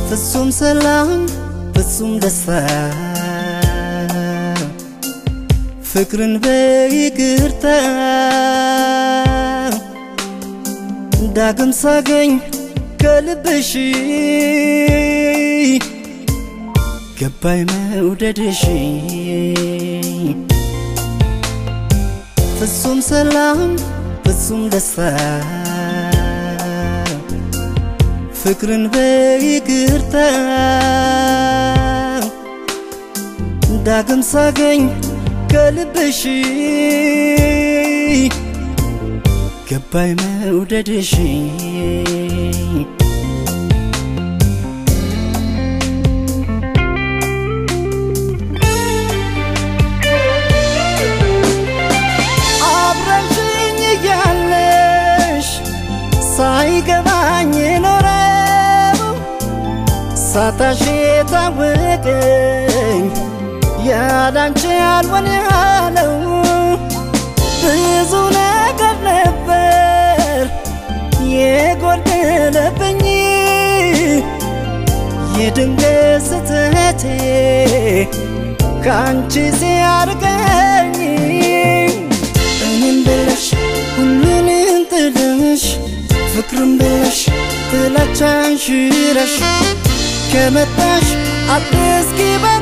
ፍጹም ሰላም ፍጹም ደስታ ፍቅርን በይቅርታ ዳግም ሳገኝ ከልብሽ ገባይ መውደድሽ ፍጹም ሰላም ፍጹም ደስታ ፍቅርን በይቅርታ ዳግም ሳገኝ ከልብሽ ገባይ መውደድሽ አብረሽኝ እያለሽ ሳይገባኝ ኖረው ሳታሽ የታወቀኝ ያላንቺ አልሆን ያለው ብዙ ነገር ነበር የጎደለብኝ የድንገት ስህተቴ ከአንቺ ሲያርቀኝ እኔም ብለሽ ሁሉንም ጥለሽ ፍቅርም ብለሽ ጥላቻን ሽረሽ ከመጣሽ አትስኪ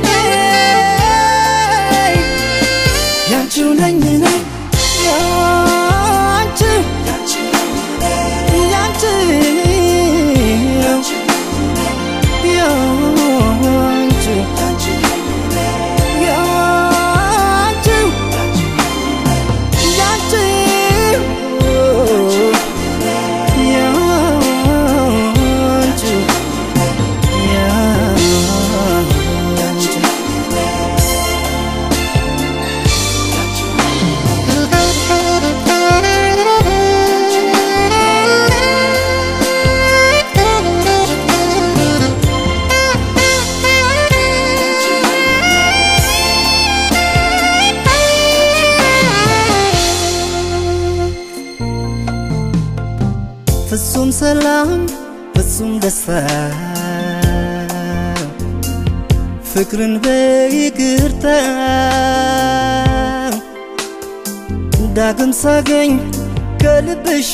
በኔ ያንቺው ነኝ እኔ ያንቺ ያንቺ ያንቺ ያንቺው ያንቺ ያንቺ ያንቺ ፍጹም ሰላም ፍጹም ደስታ ፍቅርን በይቅርታ ዳግም ሳገኝ ከልብሽ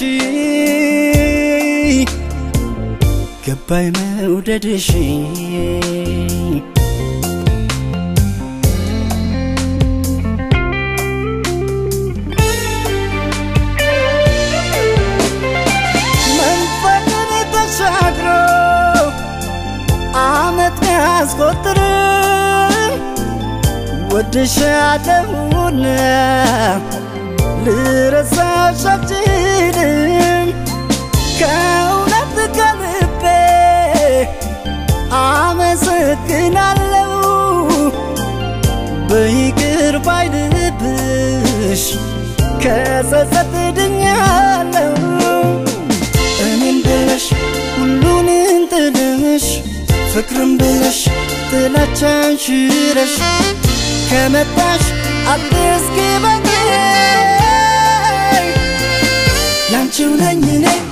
ገባይ መውደድሽ መንፈቅን ተሻግሮ አመት ያስቆጥርም ወድሻለሁና ልረሳሽ አልችልም ከእውነት ከልቤ አመሰግናለሁ በይቅር ባይ ልብሽ ከጸጸት ድኛለሁ እኔም ብለሽ ሁሉንም ጥለሽ ፍቅርም ብለሽ ጥላቻን ሽረሽ ከመጣሽ አትስኪ በኔ ያንቺው ነኝ እኔ